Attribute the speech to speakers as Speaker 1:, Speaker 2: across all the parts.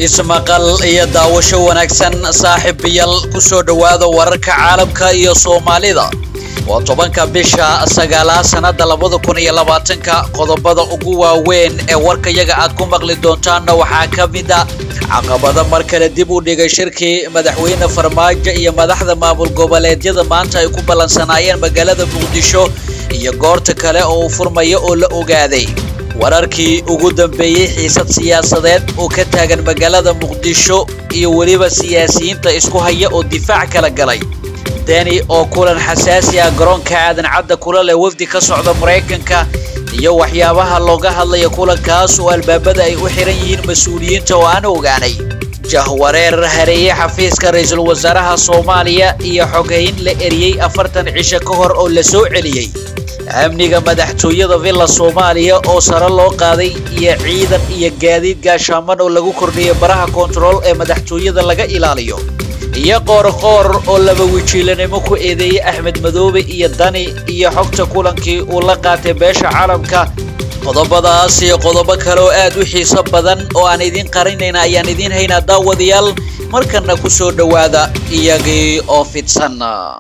Speaker 1: ismaqal iyo daawasho wanaagsan saaxiibayaal ku soo dhowaada wararka caalamka iyo soomaalida waa tobanka bisha sagaalaad sannada labada kun iyo labaatanka qodobada ugu waaweyn ee warkayaga aad ku maqli doontaanna waxaa ka mid a caqabada mar kale dib u dhigay shirkii madaxweyne farmaajo iyo madaxda maamul goboleedyada maanta ay ku ballansanaayeen magaalada muqdisho iyo goorta kale oo uu furmayo oo la ogaaday wararkii ugu dambeeyey xiisad siyaasadeed oo ka taagan magaalada muqdisho iyo weliba siyaasiyiinta isku haya oo difaac kala galay deni oo kulan xasaasi ah garoonka aadan cadda kula leh wafdi ka socda maraykanka iyo waxyaabaha looga hadlaya kulankaas oo albaabada ay u xiran yihiin mas-uuliyiinta oo aan ogaanay jahwareer hareeye xafiiska ra-iisul wasaaraha soomaaliya iyo xogeyn la eriyey afartan cisho ka hor oo la soo celiyey amniga madaxtooyada villa soomaaliya oo sare loo qaaday iyo ciidan iyo gaadiid gaashaaman oo lagu kordhiyay baraha kontarool ee madaxtooyada laga ilaaliyo iyo qoorqoor oo laba wajiilanimo ku eedeeyey axmed madoobe iyo dani iyo xogta kulankii uu la qaatay beesha caalamka qodobadaas iyo qodobo kale oo aad u xiiso badan oo aan idiin qarinayna ayaan idiin haynaa daawadayaal markana ku soo dhowaada iyagii oo fidsan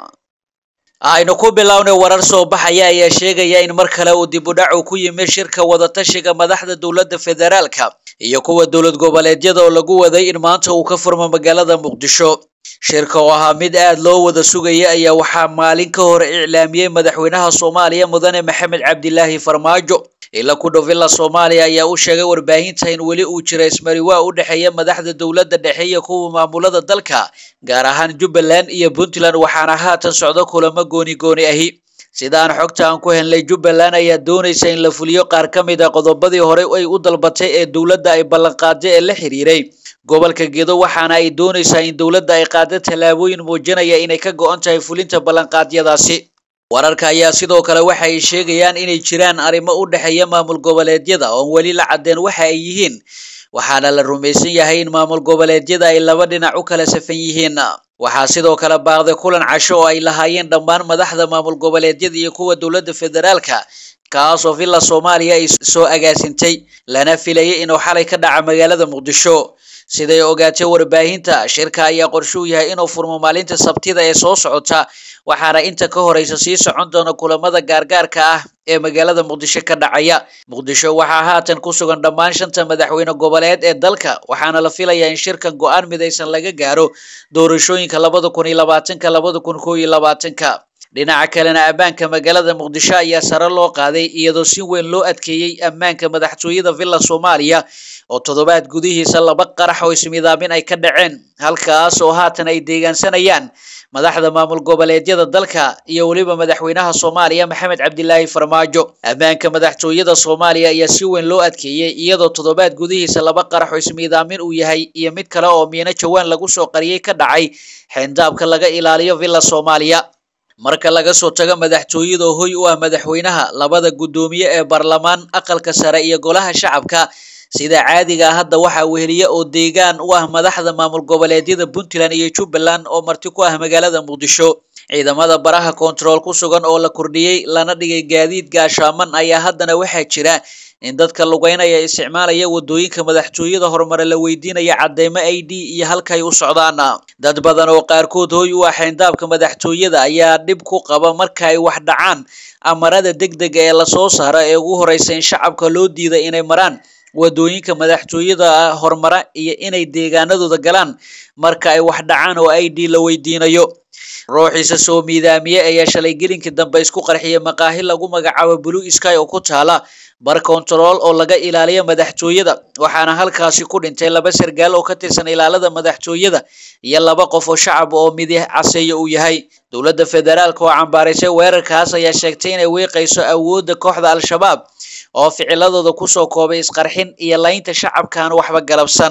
Speaker 1: aynu ku bilownay warar soo baxaya ayaa sheegaya in mar kale uu dibudhacu ku yimid shirka wadatashiga madaxda dowladda federaalka iyo kuwa dowlad goboleedyada oo lagu waday in maanta uu ka furmo magaalada muqdisho shirka oo ahaa mid aad loo wada sugaya ayaa waxaa maalin ka hor iclaamiyey madaxweynaha soomaaliya mudane maxamed cabdilaahi farmaajo ila ku dhow villa soomaaliya ayaa u sheegay warbaahinta in weli uu jira ismariwaa u dhexeeya madaxda dowladda dhexe iyo kuwa maamulada dalka gaar ahaan jubbaland iyo puntland waxaana haatan socdo kulamo gooni gooni ahi sidaan xogta aan ku helnay jubbaland ayaa doonaysa in la fuliyo qaar ka mid a qodobadii hore ay u dalbatay ee dowladda ay ballanqaaday ee la xiriiray gobolka gedo waxaana ay doonaysaa in dowladda ay qaado tallaabooyin muujinaya inay ka go-an tahay fulinta ballanqaadyadaasi wararka ayaa sidoo kale waxa ay sheegayaan inay jiraan arrimo u dhexeeya maamul goboleedyada oon weli la caddeen waxa ay yihiin waxaana la rumaysan yahay in maamul goboleedyada ay laba dhinac u kala safan yihiin waxaa sidoo kale baaqday kulan casho oo ay lahaayeen dhammaan madaxda maamul goboleedyada iyo kuwa dowladda federaalka kaasoo villa soomaaliya ay soo agaasintay lana filayay inuu xalay ka dhaca magaalada muqdisho siday ogaatay warbaahinta shirka ayaa qorshe u yahay inuu furmo maalinta sabtida ee soo socota waxaana inta ka horeysa sii socon doona kulamada gaargaarka ah ee magaalada muqdisho ka dhacaya muqdisho waxaa haatan ku sugan dhammaan shanta madaxweyne goboleed ee dalka waxaana la filayaa in shirkan go-aan midaysan laga gaaro doorashooyinka labada kun iyo labaatanka labada kun koo iyo labaatanka dhinaca kalena ammaanka magaalada muqdisho ayaa sare loo qaaday iyadoo si weyn loo adkeeyey ammaanka madaxtooyada villa soomaaliya oo toddobaad gudihiisa laba qarax oo ismidaamin ay ka dhaceen halkaas oo haatan ay deegaansanayaan madaxda maamul goboleedyada dalka iyo weliba madaxweynaha soomaaliya maxamed cabdilaahi farmaajo ammaanka madaxtooyada soomaaliya ayaa si weyn loo adkeeyey iyadoo toddobaad gudihiisa laba qarax oo ismiidaamin uu yahay iyo mid kale oo miino jawaan lagu soo qariyey ka dhacay xeendaabka laga ilaaliyo villa soomaaliya marka laga soo tago madaxtooyada oo hoy u ah madaxweynaha labada guddoomiye ee baarlamaan aqalka sare iyo golaha shacabka sida caadiga ah hadda waxaa weheliya oo deegaan u ah madaxda maamul goboleedyada puntland iyo jubbaland oo marti ku ah magaalada muqdisho ciidamada baraha kontarool ku sugan oo la kordhiyey lana dhigay gaadiid gaashaaman ayaa haddana waxaa jira in dadka lugeynaya isticmaalaya wadooyinka madaxtooyada horumare la weydiinaya cadeymo i d iyo halkay u socdaan dad badan oo qaarkood hoy u ah xeendaabka madaxtooyada ayaa dhib ku qaba marka ay wax dhacaan amarada degdega ee lasoo saara ee ugu horeysa in shacabka loo diiday inay maraan wadooyinka madaxtooyada horumara iyo inay deegaanadooda galaan marka ay wax dhacaan oo i d la weydiinayo ruuxiisa soo miidaamiye ayaa shalay gelinkii dambe isku qarxiyay maqaahi lagu magacaabo blue sky oo ku taala bar kontarool oo laga ilaaliyo madaxtooyada waxaana halkaasi ku dhintay laba sargaal oo ka tirsan ilaalada madaxtooyada iyo laba qof oo shacab oo midi caseeya uu yahay dowladda federaalka oo cambaaraysay weerarkaas ayaa sheegtay inay weeqayso awoodda kooxda al-shabaab oo ficiladooda kusoo koobay isqarxin iyo laynta shacabkaan waxba galabsan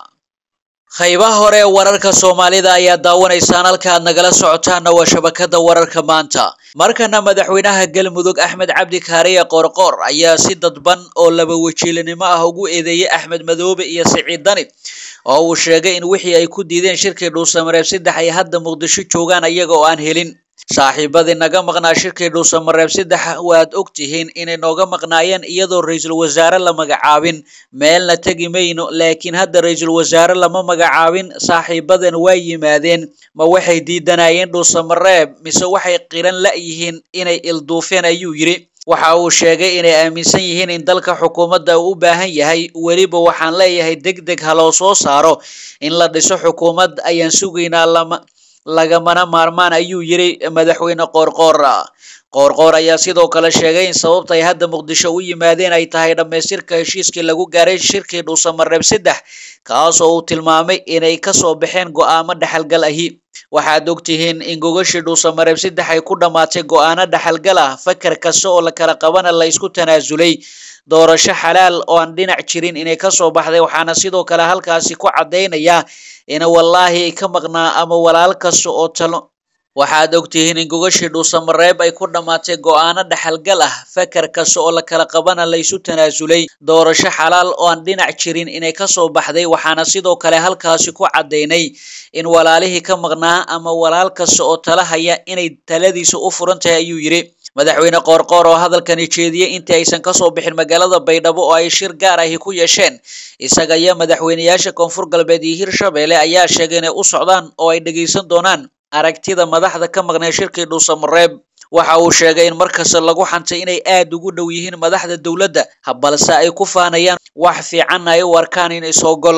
Speaker 1: qaybaha hore ee wararka soomaalida ayaa daawanaysaan halka aad nagala socotaanna waa shabakada wararka maanta markana madaxweynaha galmudug axmed cabdi kaariye qoorqoor ayaa si dadban oo laba wajiilinimo ah ugu eedeeyey axmed madoobe iyo siciid dani oo uu sheegay in wixii ay ku diideen shirkii dhuusamareeb saddex ay hadda muqdisho joogaan iyaga oo aan helin saaxiibadii naga maqnaa shirkii dhuusamareeb saddex waad og tihiin inay nooga maqnaayeen iyadoo ra-iisul wasaare la magacaabin meelna tegi mayno laakiin hadda ra-iisul wasaare lama magacaabin saaxiibadan waa yimaadeen ma waxay diidanayeen dhuusamareeb mise waxay qiran la-yihiin inay ilduufeen ayuu yidhi waxa uu sheegay inay aaminsan yihiin in dalka xukuumadda uu u baahan yahay weliba waxaan leeyahay deg deg ha loo soo saaro in la dhiso xukuumad ayaan sugaynaa lama lagamana maarmaan ayuu yidhi madaxweyne qoorqoor qoorqoor ayaa sidoo kale sheegay in sababta ay hadda muqdisho u yimaadeen ay tahay dhammaystirka heshiiskii lagu gaaray shirkii dhuusamareeb saddex kaasoo uu tilmaamay inay kasoo baxeen go-aamo dhexalgal ahi waxaad ogtihiin in gogashii dhuusamareeb saddex ay ku dhammaatay go-aano dhexalgal ah fakar kasta oo la kala qabana la isku tanaasulay doorasho xalaal oo aan dhinac jirin inay kasoo baxday waxaana sidoo kale halkaasi ku caddaynaya in wallaahi ay ka maqnaa ama walaal kasta oo talo waxaad ogtihiin in gogashii dhuusamareeb ay ku dhammaatay go-aano dhexalgal ah fakar kasta oo la kala qabana la isu tanaasulay doorasho xalaal oo aan dhinac jirin inay kasoo baxday waxaana sidoo kale halkaasi ku caddaynay in walaalihii ka maqnaa ama walaal kasta oo tala haya inay taladiisa u furan tahay ayuu yidhi madaxweyne qoorqoor oo hadalkani jeediyey intii aysan kasoo bixin magaalada baydhabo oo ay shir gaar ahi ku yeesheen isaga iyo madaxweyneyaasha koonfur galbeed iyo hirshabelle ayaa sheegay inay u socdaan oo ay dhegeysan doonaan aragtida madaxda ka maqnay shirkii dhuusamareeb waxa uu sheegay in markasta lagu xantay inay aad ugu dhow yihiin madaxda dowladda balse ay ku faanayaan wax fiicanna ay u arkaan in isogol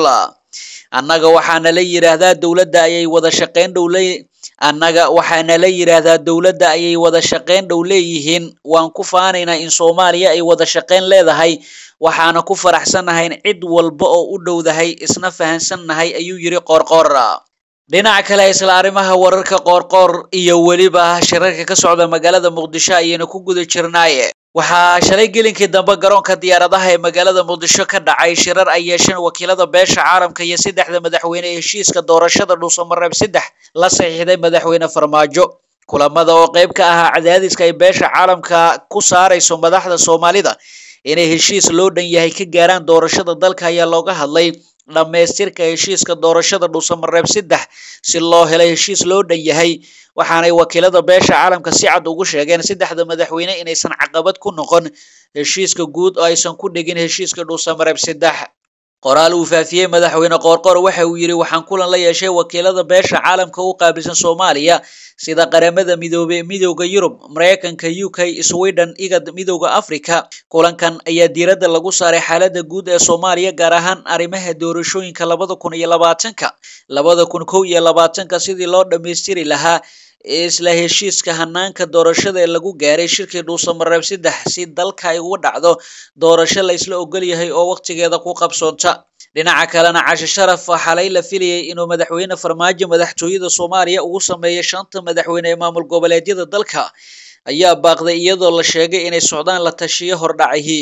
Speaker 1: annaga waxaana la yidhaahdaa dowladda ayay wada shaqeyn dhow le annaga waxaana la yidhaahdaa dowladda ayay wada shaqeyn dhow leeyihiin waan ku faanaynaa in soomaaliya ay wada shaqeyn leedahay waxaana ku faraxsannahay in cid walba oo u dhowdahay isna fahansannahay ayuu yidhi qoorqoor dhinaca kale isla arrimaha wararka qoorqoor iyo weliba shirarka ka socda magaalada muqdisho ayaynu ku guda jirnaaye waxaa shalay gelinkii dambe garoonka diyaaradaha ee magaalada muqdisho ka dhacay shirar ay yeesheen wakiilada beesha caalamka iyo saddexda madaxweyne ee heshiiska doorashada dhuusamareeb saddex la saxiixday madaxweyne farmaajo kulamada oo qayb ka ahaa cadaadiska ay beesha caalamka ku saarayso madaxda soomaalida inay heshiis loo dhan yahay ka gaaraan doorashada dalka ayaa looga hadlay dhammaystirka heshiiska doorashada dhuusamareeb saddex si loo helay heshiis loo dhan yahay waxaanay wakiilada beesha caalamka si cad ugu sheegeen saddexda madaxweyne inaysan caqabad ku noqon heshiiska guud oo aysan ku dhigin heshiiska dhuusamareeb saddex qoraal uu faafiyey madaxweyne qoorqoor waxa uu yidhi waxaan kulan la yeeshay wakiilada beesha caalamka u qaabilsan soomaaliya sida qaramada midoobey midowda yurub mareykanka u k sweden igad midowda africa kulankan ayaa diiradda lagu saaray xaaladda guud ee soomaaliya gaar ahaan arrimaha doorashooyinka labada kun iyo labaatanka labada kun kow iyo labaatanka sidii loo dhammaystiri lahaa isla heshiiska hanaanka doorashada ee lagu gaaray shirkii dhuusamareeb saddex si dalka ay uga dhacdo doorasho la isla ogol yahay oo waqtigeeda ku qabsoonta dhinaca kalena cashe sharaf xalay la filayay inuu madaxweyne farmaajo madaxtooyada soomaaliya ugu sameeyo shanta madaxweyne ee maamul goboleedyada dalka ayaa baaqday iyadoo la sheegay inay socdaan la tashiyo hordhacahi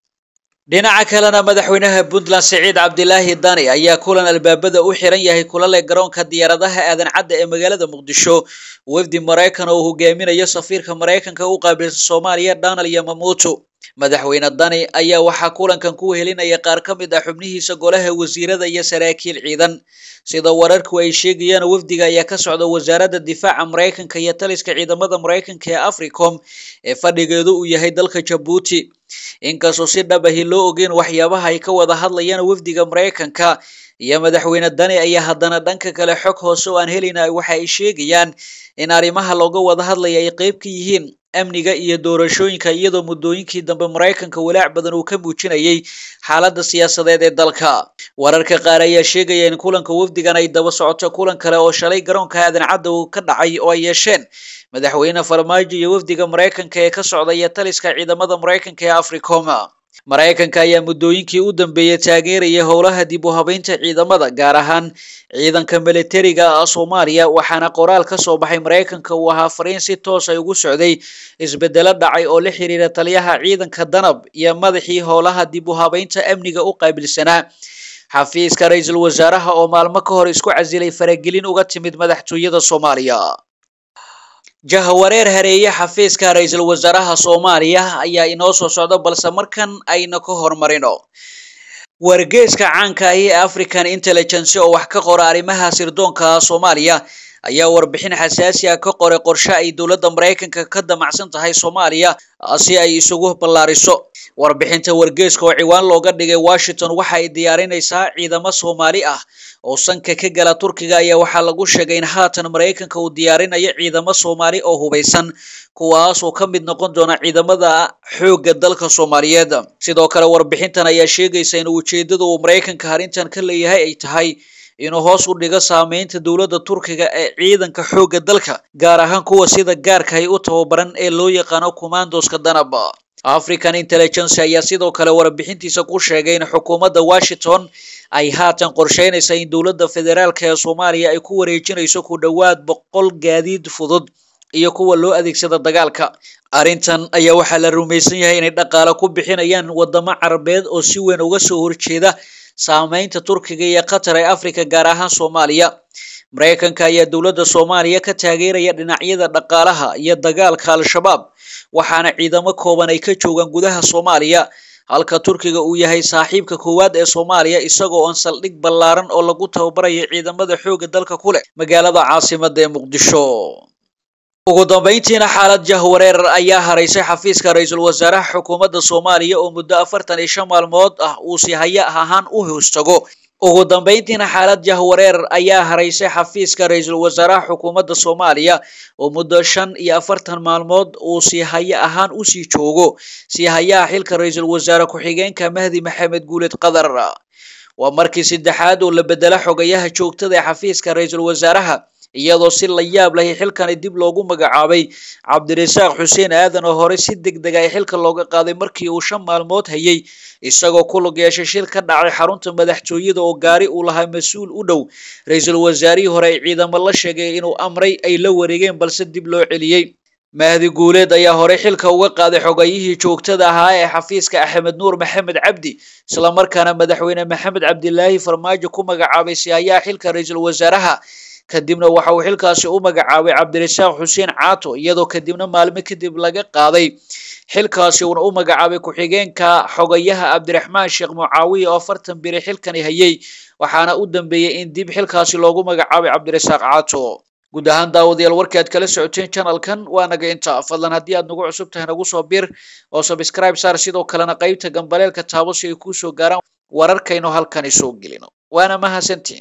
Speaker 1: dhinaca kalena madaxweynaha puntland siciid cabdilaahi dani ayaa kulan albaabada u xiran yahay kulale garoonka diyaaradaha aadan cadda ee magaalada muqdisho wafdi maraykan oo uu hogaaminayo safiirka maraykanka u qaabilsan soomaaliya donald yamamuuto madaxweyne dani ayaa waxaa kulankan ku helinaya qaar ka mid ah xubnihiisa golaha wasiirada iyo saraakiil ciidan sida wararku ay sheegayaan wafdiga ayaa ka socda wasaaradda difaaca maraykanka iyo taliska ciidamada maraykanka ee africom ee fadhigeedu uu yahay dalka jabuuti inkastoo si dhab ahi loo ogeyn waxyaabaha ay ka wada hadlayaan wafdiga maraykanka iyo madaxweyne dani ayaa haddana dhanka kale xog hoose oo aan helayna waxa ay sheegayaan in arrimaha looga wada hadlaya ay qeyb ka yihiin amniga iyo doorashooyinka iyadoo muddooyinkii dambe maraykanka walaac badan uu ka muujinayay xaaladda siyaasadeed ee dalka wararka qaar ayaa sheegaya in kulanka wafdigan ay daba socoto kulan kale oo shalay garoonka aadan cadda uu ka dhacay oo ay yeesheen madaxweyne farmaajo iyo wafdiga maraykanka ee ka socda iyo taliska ciidamada maraykanka ee africom maraykanka ayaa muddooyinkii u dambeeyey taageeraya howlaha dib u habeynta ciidamada gaar ahaan ciidanka militariga soomaaliya waxaana qoraal ka soo baxay maraykanka uu ahaa fariin si toos ay ugu socday isbedelo dhacay oo la xiriira taliyaha ciidanka danab iyo madaxii howlaha dib u habeynta amniga u qaabilsanaa xafiiska ra-iisul wasaaraha oo maalmo ka hor isku casilay faragelin uga timid madaxtooyada soomaaliya jahwareer hareeye xafiiska ra-iisul wasaaraha soomaaliya ayaa inoo soo socda balse markan ayna ka hormarino wargeeska caanka ahi ee african intelligence oo wax ka qora arrimaha sirdoonka soomaaliya ayaa warbixin xasaasi ah ka qoray qorshe ay dowladda maraykanka ka damacsan tahay soomaaliya si ay isugu ballaariso warbixinta wargeeska oo ciwaan looga dhigay washington waxa ay diyaarinaysaa ciidamo soomaali ah oo sanka ka gala turkiga ayaa waxaa lagu sheegay in haatan maraykanka uu diyaarinayo ciidamo soomaali oo hubaysan kuwaas oo ka mid noqon doona ciidamada xoogga dalka soomaaliyeed sidoo kale warbixintan ayaa sheegaysa in ujeedada uu maraykanka arrintan ka leeyahay ay tahay inuu hoos u dhigo saameynta dowladda turkiga ee ciidanka xoogga dalka gaar ahaan kuwa sida gaarka ay u tababaran ee loo yaqaano commandoska danab african intelligence ayaa sidoo kale warbixintiisa ku sheegay in xukuumadda washington ay haatan qorsheynaysa in dowladda federaalka ee soomaaliya ay ku wareejinayso ku dhowaad boqol gaadiid fudud iyo kuwa loo adeegsada dagaalka arrintan ayaa waxaa la rumaysan yahay inay dhaqaale ku bixinayaan wadamo carabeed oo si weyn uga soo horjeeda saameynta turkiga iyo qatar ee africa gaar ahaan soomaaliya maraykanka ayaa dowladda soomaaliya ka taageeraya dhinacyada dhaqaalaha iyo dagaalka al-shabaab waxaana ciidamo kooban ay ka joogaan gudaha soomaaliya halka turkiga uu yahay saaxiibka koowaad ee soomaaliya isagoo oon saldhig ballaaran oo lagu tababarayo ciidamada xoogga dalka ku leh magaalada caasimada ee muqdisho ugu dambeyntiina xaalad jahwareer ayaa haraysay xafiiska ra-iisul wasaaraha xukuumadda soomaaliya oo muddo afartan iyo shan maalmood ah uu si haya ahaan u hoostago ugu dambeyntiina xaalad jahwareer ayaa haraysay xafiiska ra-iisul wasaaraha xukuumadda soomaaliya oo muddo shan iyo afartan maalmood uu si haya ahaan usii joogo si hayaha xilka ra-iisul wasaare ku-xigeenka mahdi maxamed guuled qadar waa markii saddexaad oo la bedela xogayaha joogtada ee xafiiska ra-iisul wasaaraha iyadoo si la yaab lahi xilkani dib loogu magacaabay cabdirasaaq xuseen aadan oo hore si deg deg ay xilka looga qaaday markii uu shan maalmood hayay isagoo ku lug yeeshay shil ka dhacay xarunta madaxtooyada oo gaari uu lahaa mas-uul u dhow ra-iisul wasaarihii hore ay ciidamo la sheegay inuu amray ay la wareegeen balse dib loo celiyey mahdi guuleed ayaa horey xilka uga qaaday xogayihii joogtada ahaa ee xafiiska axmed nuur maxamed cabdi islamarkaana madaxweyne maxamed cabdilaahi farmaajo ku magacaabay sihayaha xilka ra-iisul wasaaraha kadibna waxa uu xilkaasi u magacaabay cabdirasaaq xuseen caato iyadoo kadibna maalmo kadib laga qaaday xilkaasi uuna u magacaabay ku-xigeenka xogayaha cabdiraxmaan sheekh mucaawiya oo afartan biri xilkani hayay waxaana u dambeeyey in dib xilkaasi loogu magacaabay cabdirasaaq caato guud ahaan daawadayaal warkii aad kala socoteen channelkan waa naga inta fadlan haddii aad nagu cusub tahay nagu soo bir oo subscribe saar sidoo kalena qaybta gambaleelka taabo si ay kuu soo gaaraan wararkaynu halkani soo gelino waana mahadsantiin